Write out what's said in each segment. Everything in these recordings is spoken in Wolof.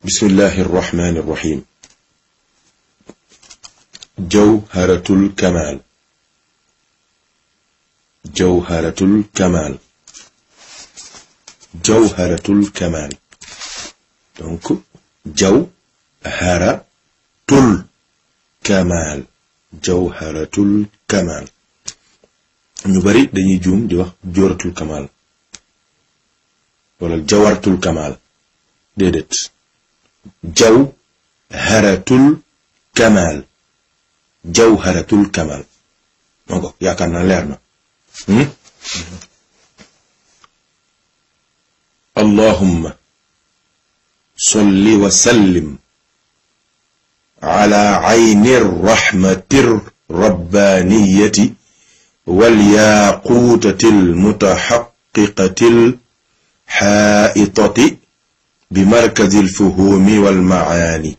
بسم الله الرحمن الرحيم جوهرة الكمال جوهرة الكمال جوهرة الكمال donc jawharatul kamal jawharatul kamal ñu bari dañuy juum di wax jooratul kamal wala jawartul kamal déedéet jawharatul kamal jawharatul kamal moo ko yaakaar naa leer na allahumma solli wa sallim ala ayni rahmati rabbaniyati والياقوتة المتحققة الحائطة بمركز الفهوم والمعاني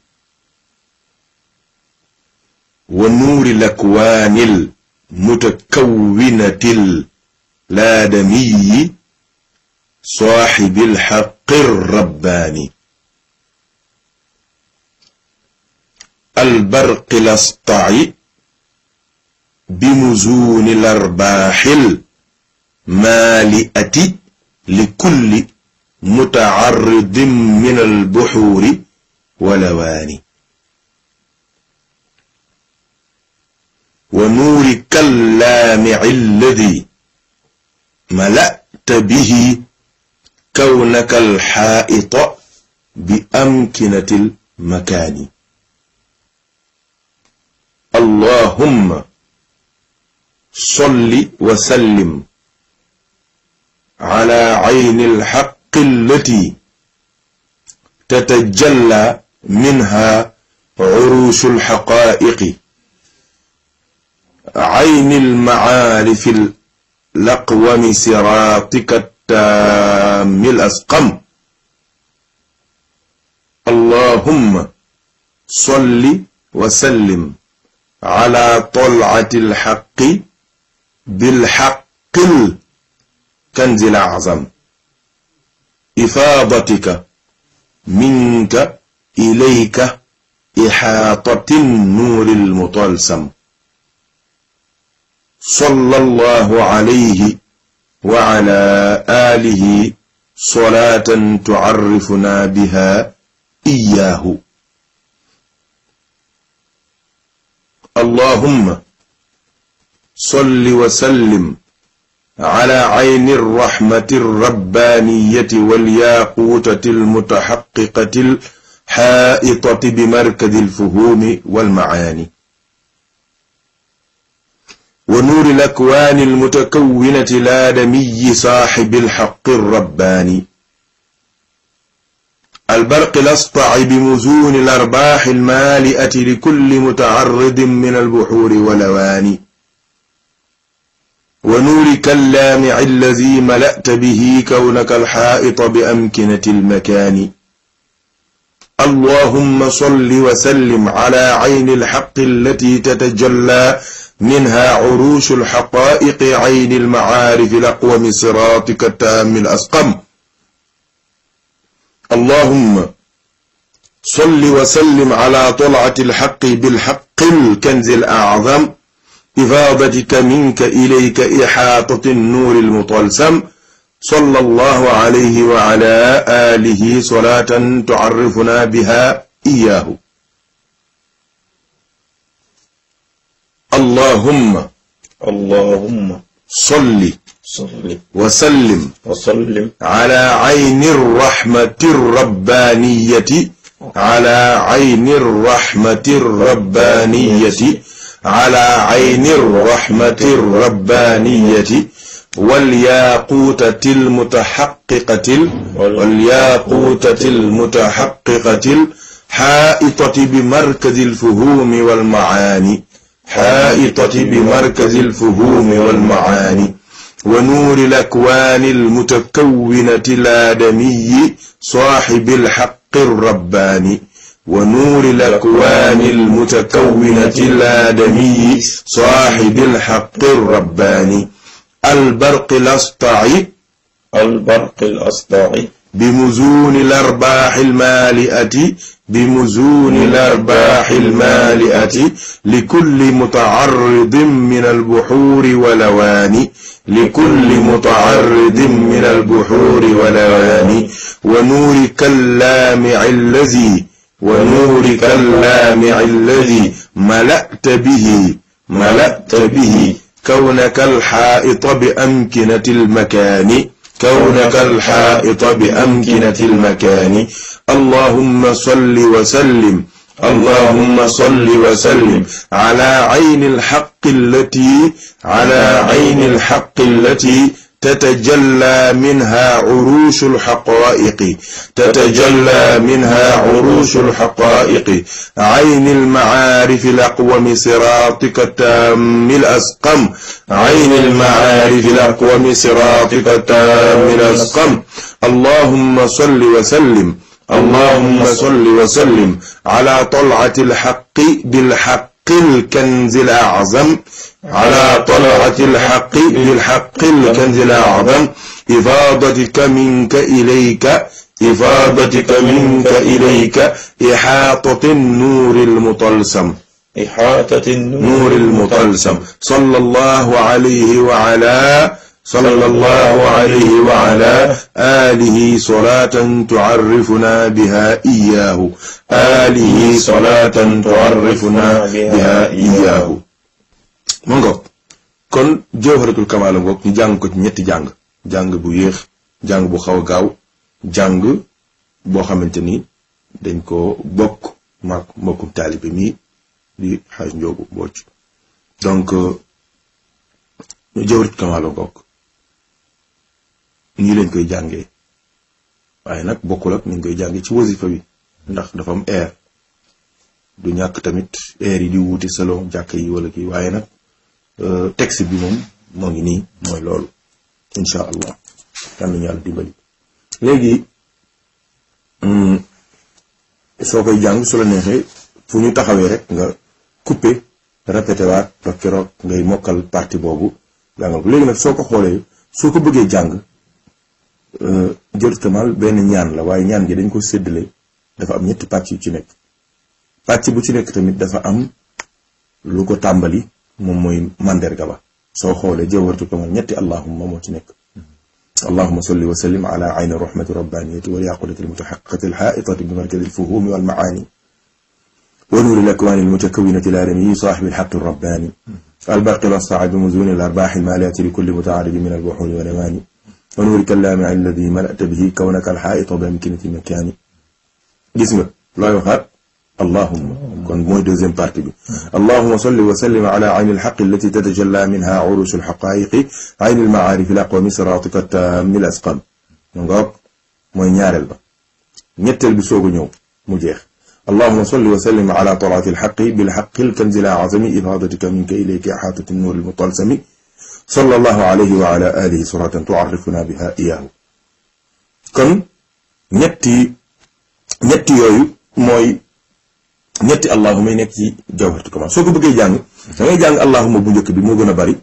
ونور الأكوان المتكونة الآدمي صاحب الحق الرباني البرق الأسطع بمزون الأرباح المالئة لكل متعرض من البحور ولوان ونورك اللامع الذي ملأت به كونك الحائط بأمكنة المكان اللهم صل وسلم على عين الحق التي تتجلى منها عروش الحقائق عين المعارف الأقوم صراطك التام الأسقم اللهم صل وسلم على طلعة الحق بالحق الكنز الأعظم إفاضتك منك إليك إحاطة النور المطلسم صلى الله عليه وعلى آله صلاة تعرفنا بها إياه اللهم صل وسلم على عين الرحمة الربانية والياقوتة المتحققة الحائطة بمركز الفهوم والمعاني ونور الأكوان المتكونة الآدمي صاحب الحق الرباني البرق الأسطع بمزون الأرباح المالئة لكل متعرض من البحور ولواني ونورك اللامع الذي ملأت به كونك الحائط بأمكنة المكان اللهم صل وسلم على عين الحق التي تتجلى منها عروش الحقائق عين المعارف الأقوم صراطك التام الأسقم اللهم صل وسلم على طلعة الحق بالحق الكنز الأعظم إفاضتك منك إليك إحاطة النور المطلسم صلى الله عليه وعلى آله صلاة تعرفنا بها إياه اللهم اللهم صل صل وسلم وسلم على عين الرحمة الربانية على عين الرحمة الربانية على عين الرحمة الربانية والياقوتة المتحققة والياقوتة المتحققة الحائطة بمركز الفهوم والمعاني حائطة بمركز الفهوم والمعاني ونور الأكوان المتكونة الآدمي صاحب الحق الرباني ونور الأكوان المتكونة الآدمي صاحب الحق الرباني البرق الأسطع البرق الأسطع بمزون الأرباح المالئة بمزون الأرباح المالئة لكل متعرض من البحور ولوان لكل متعرض من البحور ولوان ونورك اللامع الذي ونورك اللامع الذي ملأت به ملأت به كونك الحائط بأمكنة المكان كونك الحائط بأمكنة المكان اللهم صل وسلم اللهم صل وسلم على عين الحق التي على عين الحق التي تتجلى منها عروش الحقائق تتجلى منها عروش الحقائق عين المعارف الأقوم صراطك التام الأسقم عين المعارف الأقوم صراطك التام الأسقم اللهم صل وسلم اللهم صل وسلم على طلعة الحق بالحق الكنز الأعظم على طلعة الحق بالحق الكنز الأعظم إفاضتك منك إليك إفاضتك منك إليك إحاطة النور المطلسم إحاطة نور المطلسم صلى الله عليه وعلى صلى الله عليه وعلى آله صلاة تعرفنا بها إياه آله صلاة تعرفنا بها إياه ma ngoog kon jawharatul kamaal ngoog ñu jàng ko ci ñetti jàng jàng bu yéex jàng bu xaw a gaaw jàng boo xamante ni dañ ko bokk maak mbokkum taalibe mi di xaaj njoogu bocc donc jawharatul kamaal ngoog nii lañ koy jàngee waaye nag bokkul ak ni ñu koy jàngee ci wasifa bi ndax dafa am air du ñàkk tamit air yi di wuute selon jàkk yi wala kii waaye nag texte bi moom moo ngi nii mooy loolu incha allah kan nañu yàlla dimbali léegi soo koy jàng su la neexee fu ñu taxawee rek nga coupé répété waat ba keroog ngay mokkal partie boobu jàngal ko léegi nag soo ko xoolee soo ko bëggee jàng jërtamal benn ñaan la waaye ñaan gi dañ ko séddale dafa am ñetti pàcc yu ci nekk pàcc bu ci nekk tamit dafa am lu ko tàmbali moom mooy mandarga ba soo xoolee jawharatu kamal ñetti allahumma moo ci nekk allahuma salli wa sallim ala ayni rahmati rabbaniyati wal yaqudati almutahaqiqati alhaitati bi markadi alfuhumi walmaani wa nuuri alakwani almutakawinati alarami صاحب الحق الرباني البرق الأصفع بمزون الأرباح المالية لكل متعارض من البحور والأواني ونورك اللامع الذي ملأت به كونك الحائط بأمكنة المكان gis nga looy waxaat allahumma kon mooy deuxième partie bi allahuma salli wa sallim ala ayni alxaq allati tatajalla minha urushu alxaqaiqi ayni almaarif alaqwami siratika tammi alasqam ngoog mooy ñaareel ba ñetteel bi soog a ñëw mu jeex allahuma salli wa sallim ala talaati alxaqi bilxaqi alkanzi alazami ifadatika minka ilayka ixaatati nuur almutalsami sallallahu alayhi wa ala alihi suratan tuarrifuna biha iyahu kon ñetti ñetti yooyu mooy ñetti allahuma yi nekk ci jawharatu kamal soo ko bëggee jàng da ngay jàng allahuma bu njëkk bi moo gën a bari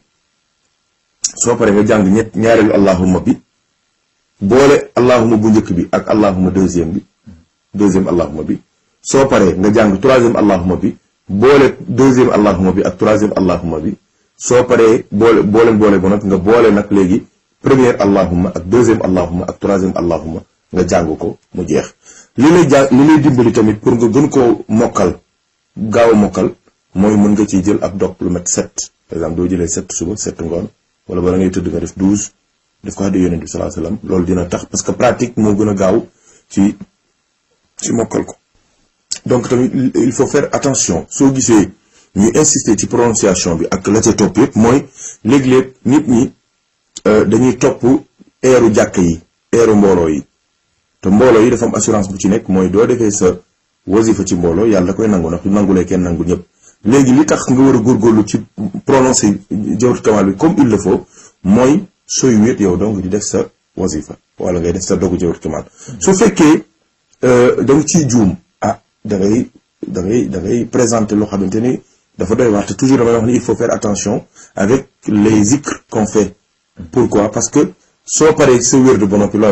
soo paree nga jàng ñett ñaareelu allahuma bi boole allahuma bu njëkk bi ak allahuma deuxième bi deuxième allahuma bi soo paree nga jàng troisième allahuma bi boole deuxième allahuma bi ak troisième allahuma bi soo paree boole boole boole bu nag nga boole nag léegi première allahuma ak deuxième allahuma ak troisième allahuma nga jàng ko mu jeex li lay jàng li lay dimbali tamit pour nga gën koo mokkal gaaw a mokkal mooy mën nga ciy jël ab dog lu mat sept par exemple doo jëlee sept suba sept ngoon wala bala ngay tëdd nga def douze def ko xaddi yonent bi salaa sallam loolu dina tax parce que pratique moo gën a gaaw ci ci mokkal ko donc tamit il faut faire attention soo gisee ñu insister ci prononciation bi ak la ca topp yëpp mooy léeg-léeg nit ñi dañuy topp eeru jàkk yi eeru mbooloo yi te mbooloo yi dafa am assurance bu ci nekk mooy doo defee sa wasifa ci mbooloo yàlla da koy nangu ndax du nangulee kenn nangu ñëpp léegi li tax nga war a góorgóorlu ci prononcer jawharatul kamal bi comme il le faut mooy sooy wéet yow donc di def sa wasifa wala ngay def sa dogu jawharatul kamal su fekkee da nga ciy juum ah da ngay da ngay da ngay présenter loo xamante ni dafa doy waar te toujours damay wax ni il faut faire attention avec les zikr qu'on fait pourquoi parce que soo paree sa wér de ba noppi looy wax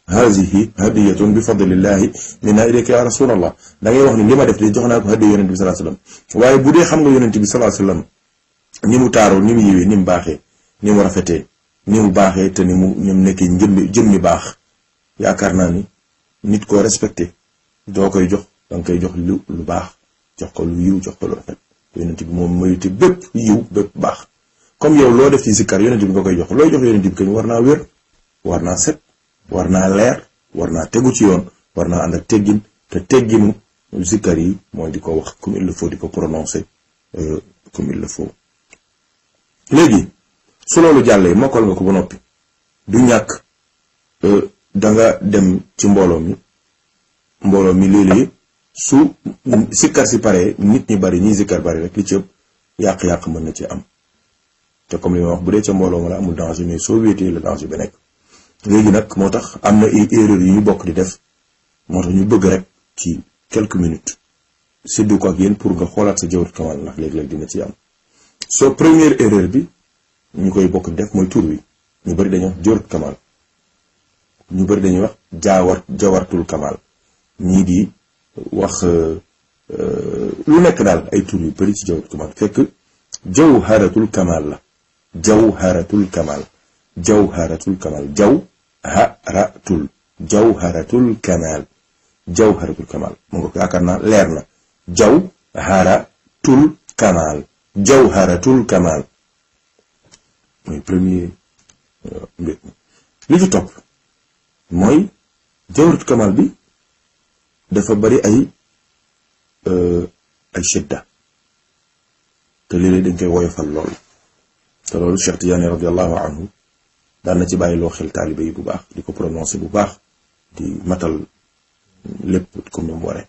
haadihi hadiyatun bi fadlillahi minna ilayka ya rasulallah da ngay wax ni li ma def de jox naa ko hadiya yonente bi salaa sallam waaye bu dee xam nga yonente bi salaa sallam ni mu taaroo ni mu yiwee ni mu baaxee ni mu rafetee ni mu baaxee te ni mu ni mu nekkee jëmmi jëmmi baax yaakaar naa ni nit koo respecté doo koy jox da nga koy jox lu lu baax jox ko lu yiw jox ko lu rafet yonent bi moom mérité bépp yiw bépp baax comme yow loo def ci sikkar yonent bi nga koy jox looy jox yonent bi kañ war naa wér war naa set war naa leer war naa tegu ci yoon war naa ànd ak teggin te tegginu sikkar yi mooy di ko wax comme il le faut di ko prononcer comme il le faut léegi su loolu jàllee mokkal nga ko ba noppi du ñàkk da nga dem ci mbooloo mi mbooloo mi léeg-léeg su sikkar si pare nit ñi bari ñiy sikkar bari rek li ci ëpp yàq-yàq mën na ci am te comme li ma wax bu dee ca mbooloo ma la amul danger mais soo wéetee la danger bi nekk léegi nag moo tax am na ay erreur yu ñu bokk di def moo tax ñu bëgg rek ci quelques minutes séddu ko ak yéen pour nga xoolaat sa jawwat kamal ndax léeg-léeg dina ci am soo première erreur bi ñu koy bokk di def mooy tur wi ñu bari dañuy wax jawwat kamal ñu bari dañuy wax jaawar jawartul kamal ñii di wax lu nekk daal ay tur yu bari ci jawwat kamal fekk jawharatul kamal la jawharatul kamal jawharatul kamal jawharatul jawharatul kamal jawharatul kamal mu nga ko yaakaar naa leer na jawharatul kamal jawharatul kamal mooy premier mbir li ci topp mooy jawharatul kamal bi dafa bari ay ay shidda te léeg-léeg dañ koy woyofal lool te loolu Cheikh Tidiane radiallahu anhu daan na ci bàyyi loo xel taalibe yi bu baax di ko prononcé bu baax di matal lépp comme ni mu waree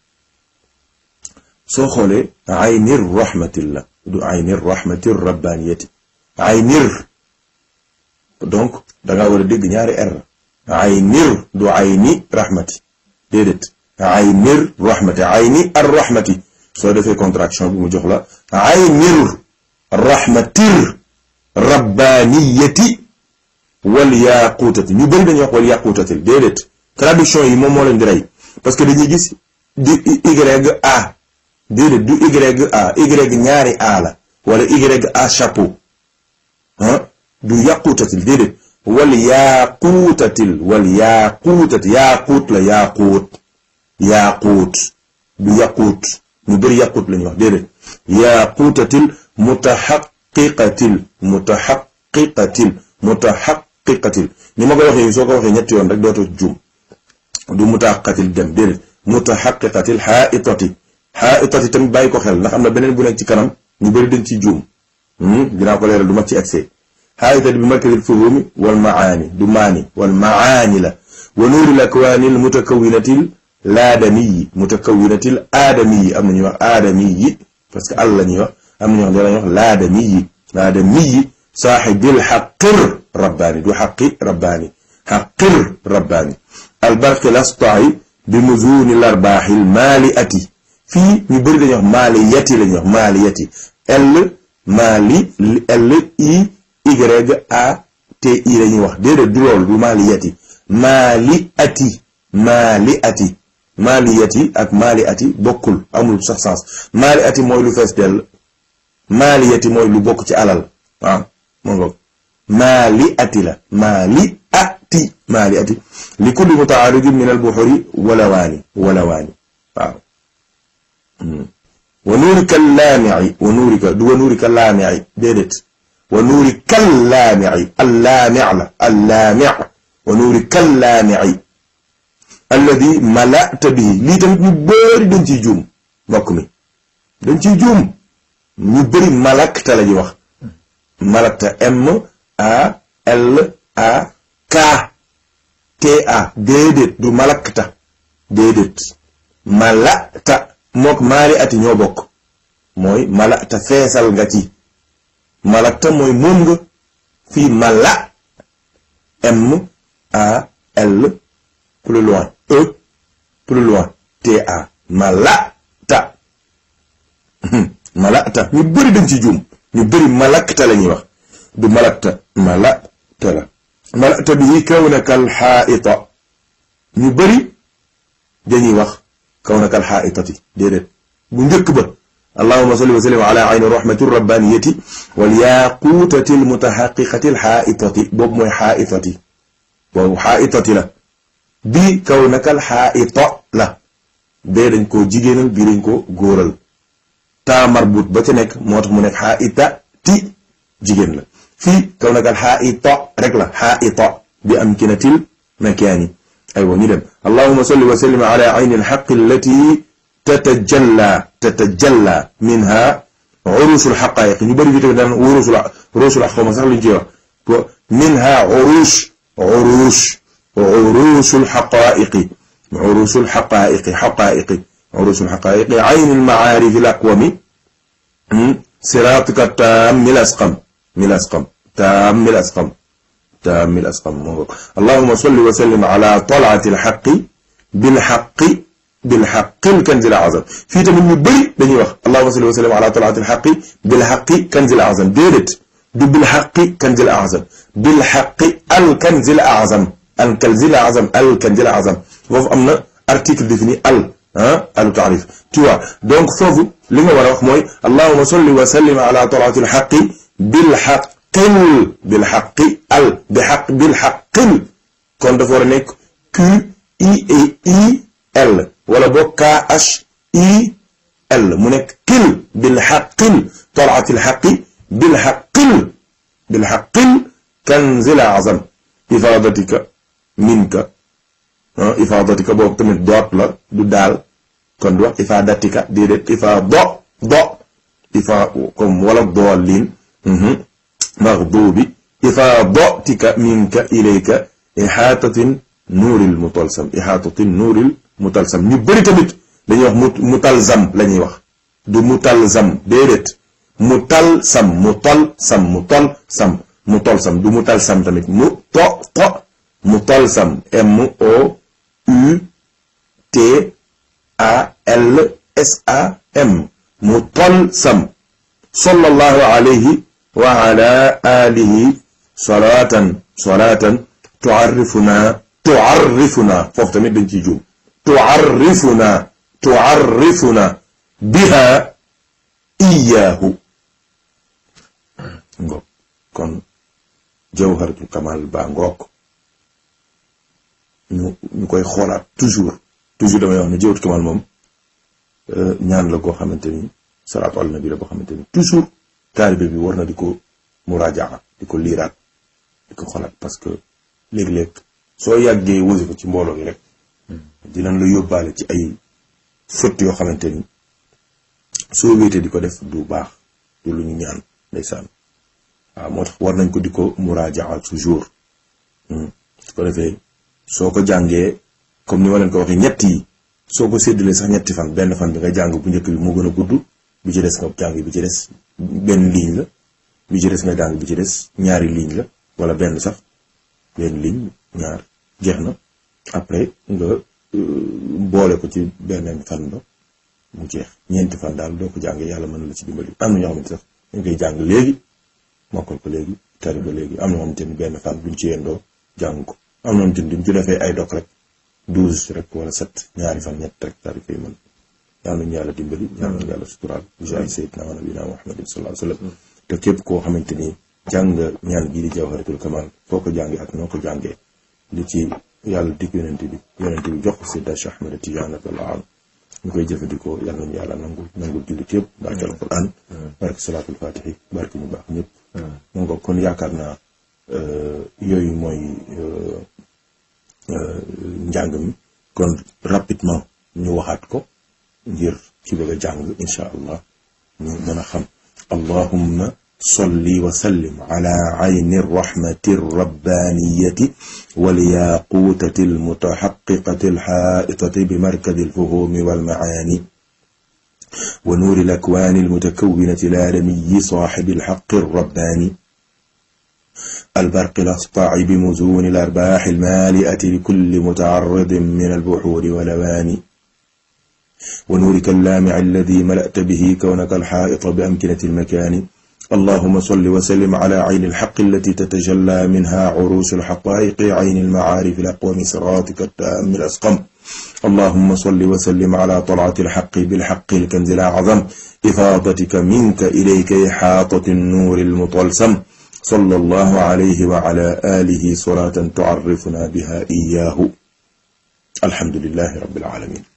soo xoolee aynir rahmatillah du aynir rahmatir rabbaniyati aynir donc danga war a dégg ñaari r aynir du ayni rahmati déedéet aynir rahmati ayni ar rahmati soo defee contraction bi mu jox la aynir rahmatir rabbaniyati wal yaquutati ñu bëri dañuy wax wal yaquutatil déedéet traduction yi moom moo leen di rey parce que dañuy gis di y a déedéet du y a y ñaari a la wala y a chapeau ah du yaquutatil déedéet wal yaquutatil wal yaquutati yaquut la yaquut yaquut du yaquut ñu bëri yaquut la ñuy wax déedéet yaquutatil mutaxaqiqatil mutaxaqiqatil mutaxaqiqatil ni ma ko waxee soo ko waxee ñetti yoon rek dootoo juum du mutaxaqiqatil dem déedéet mutaxaqiqatil xaaitati xaaitati tamit bàyyi ko xel ndax am na beneen bu nekk ci kanam ñu bëri dañ ci juum dinaa ko leeral du ma ci accès xaaitati bi makkatil fuhumi wal maani du maani wal maani la wa nuuril akwaanil mutakawinatil laadamiyi mutakawinatil aadamiyi am na ñuy wax aadamiyi parce que àll la ñuy wax am na ñoo xam ne dañuy wax laadamiyi laadamiyi saaxibil xaqir rabbaani du xaqi rabbaani xaqir rabbaani albarqi lastai bi muzuni larbaaxi maali ati fii ñu bëri dañuy wax maali yati la ñuy wax maali yati l maali l i y a t i la ñuy wax déedéet du loolu du maali yati maali ati maali ati maali yati ak maali ati bokkul amul sax sens maali ati mooy lu fees dell maali yati mooy lu bokk ci alal waaw moo ngoog maali ati la maali ati maali ati li kulli mutaaridin min al buxuri walawaani walawaani waaw wa nuurika laamici wa nuurika du wa nuurika laamici déedéet wa nuurika laamici allaamic la allaamic wa nuurika laamici alladi malata bihi lii tamit ñu bëri dañ ciy juum mbokk mi dañ ciy juum ñu bëri malakta la ñuy wax malakta m a l a k t a déedéet du malakta déedéet malata mook maali ati ñoo bokk mooy malata feesal nga ci malakta mooy moom nga fii mala m a l plus loin e plus loin t a malata malata ñu bëri dañ ci juum ñu bëri malakta la ñuy wax du malakta malakta la malakta bihi kawnaka alxaita ñu bëri dañuy wax kawnaka alxaaitati déedéet bu njëkk ba allahuma salli wa sallim ala ayni rahmati rabbaniyati wal yaquutati almutahaqiqati alxaaitati boobu mooy xaaitati boobu xaaitati la bii kawnaka alxaaita la bee dañ koo jigéenal bii dañ ko góoral taa marbut ba ca nekk moo tax mu nekk xaaitati jigéen la fii kawnaka alxaaita rek la xaaita bi amkinatil makaani aywa ñu dem allahuma salli wa sallim ala ayni alxaqi allati tatajalla tatajalla minha urusul xaqaayiq ñu bëri fi tamit daan wurusul urusul xaw ma sax luñ ciy wax minha urush urush urusul xaqaayiqi urusul xaqaayiqi xaqaayiqi urusul xaqaayiqi ayni almacaarifi alaqwami siraatika taammi lasqam mi lasqam taammi lasqam taammi lasqam moo ngo allahuma salli wa sallim ala talaati alxaqi bilxaqi bilxaqi lkanzi lazam fii tamit ñu bëri dañuy wax allahuma salli wa sallim ala talaati alxaqi bilxaqi kanzi lazam déedéet du bilxaqi kanzi lazam bilxaqi alkanzi lazam alkanzi lazam alkanzi lazam foofu am na article défini al ah alu taarif tu vois donc foofu li nga war a wax mooy allahuma salli wa sallim ala talaati alxaqi bilxaqil bilxaqi al bi xaq bilxaqil kon dafa war a nekk q i e i l wala boog k h i l mu nekk kil bilxaqil talaati alxaqi bilxaqil bilxaqil kanzil azam ifaadatika minka ifaadatika boobu tamit doot la du daal kon du wax ifaadatika déedéet ifaa do do ifaa comme wala doolin maxduubi ifaadatika minka ilayka ixaatatin nuuril mutalsam ixaatatin nuuril mutalsam ñu bëri tamit dañuy wax mu mutalzam la ñuy wax du mutalzam déedéet mutalsam mutalsam mutalsam mutalsam du mutalsam tamit mu to to mutalsam m o u t a l s a m mutalsam sallallahu alayhi wa ala alihi salatan salatan tuarrifuna tuarrifuna foofu tamit dañ ciy juum tuarrifuna tuarrifuna biha iyaahu ngoog kon jawharatul kamal baa ngoog ñu ñu koy xoolaat toujours toujours damay wax ne jawharatul kamal moom ñaan la goo xamante ni salaatu ala nabi la boo xamante ni toujours taalibe bi war na di ko muraajaa di ko liiraat di ko xoolaat parce que léeg-léeg soo yàggee wasifa ci mbooloo gi rek dinañ la yóbbaale ci ay fët yoo xamante ni soo wéetee di ko def du baax du lu ñu ñaan ndeysaan waaw moo tax war nañ ko di ko muraajaa toujours su ko defee soo ko jàngee comme ni ma leen ko waxee ñett yi soo ko séddalee sax ñetti fan benn fan bi nga jàng bu njëkk bi moo gën a gudd bi ci des nga jàng bi ci des benn ligne la bi ci des nga jàng bi ci des ñaari ligne la wala benn sax benn ligne ñaar jeex na après nga boole ko ci beneen fan ba mu jeex ñeenti fan daal doo ko jàng yàlla mën na la ci dimbali am na ñoo xamante sax dañ koy jàng léegi mokkal ko léegi tari ko léegi am na ñoo xamante ni benn fan buñ ci yendoo jàng ko am na ñoo xamante ni duñ ci defee ay dok rek douze rek wala sept ñaari fan ñett rek tari koy mën yàlla nañu yàlla dimbali yàlla nañu yàlla suturaal bi jaay sayyidina wa nabina muhammadin sallallahu alayhi wa sallam te képp koo xamante ni jàng nga ñaan gii di jawharatul kamal foo ko jàngee ak noo ko jàngee li ci yàlla dig yonent bi yonent bi jox ko Seydi Cheikh Ahmed Tidiane radiyallahu anhu ñu koy jëfandikoo yàlla nañu yàlla nangul nangul jullit yëpp barke alquran barke salaatul fatihi barke ñu baax ñëpp mu nga kon yaakaar naa yooyu mooy njàng mi kon rapidement ñu waxaat ko ngir ci bëgg a jàng incha allah ñu mën a xam allahumma salli wa sallim ala ayni rahmati rabbaniyati walyaqutati almutahaqiqati alhaitati bimarkadi alfuhumi walmaani wa nuuri alakwani almutakawinati aladamiyi صاحب الحق الرباني البرق الأسطع بمزون الأرباح المالئة لكل متعرض من البحور والأواني ونورك اللامع الذي ملأت به كونك الحائط بأمكنة المكان اللهم صل وسلم على عين الحق التي تتجلى منها عروس الحقائق عين المعارف الأقوم صراطك التام الأسقم اللهم صل وسلم على طلعة الحق بالحق الكنز الأعظم إفاضتك منك إليك إحاطة النور المطلسم صلى الله عليه وعلى آله صلاة تعرفنا بها إياه الحمد لله رب العالمين